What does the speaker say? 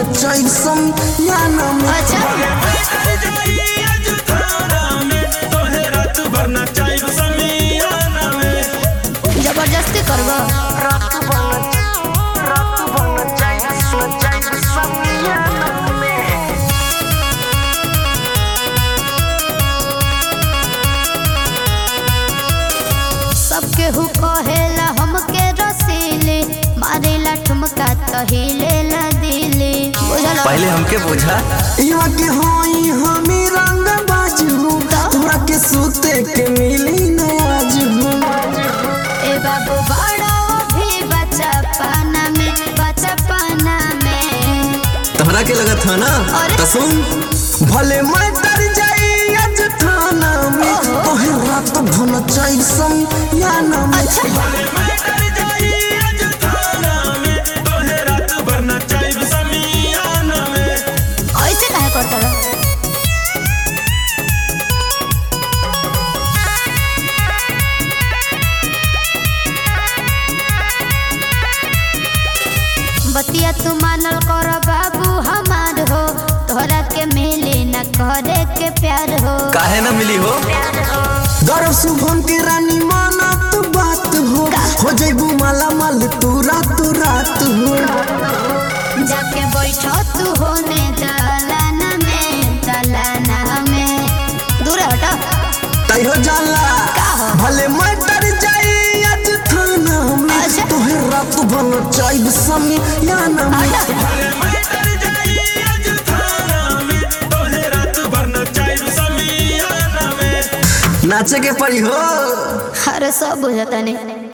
नचाई समियाना में अच्छा जबरदस्ती करबो रात बन रात बन नचाई नचाई समियाना में सबके हु कहेला हमके रसीले मारेला ठुमका तहिले ला दिले बुझल पहले हमके बुझा यहाँ के होई हमी रंग बाजू तोरा के सूते के मिली नयाज ए बाबू बड़ा भी बच्चा पाना में बच्चा पाना में तोहरा के लगत था ना अरे। तो सुन भले मैं डर जाई आज थाना में तोहे रात भन चाई समियाना में अच्छा ऐसे काहे करता रहो? बतिया तू मानल कर बाबू हमार हो तोहरा के मिले न करे के प्यार हो काहे ना मिली हो गर्व शुभम के रानी माना तू बात हो हो जैबू माला माल तू रात रात हो जाके बैठो तू होने दलाना में दलाना में दूर हटो तै हो जाला भले मैं डर जाई आज थाना में अच्छा। तोहे रात भन चाई समियाना में नाचे के पड़ी हो अरे सब बुझता नहीं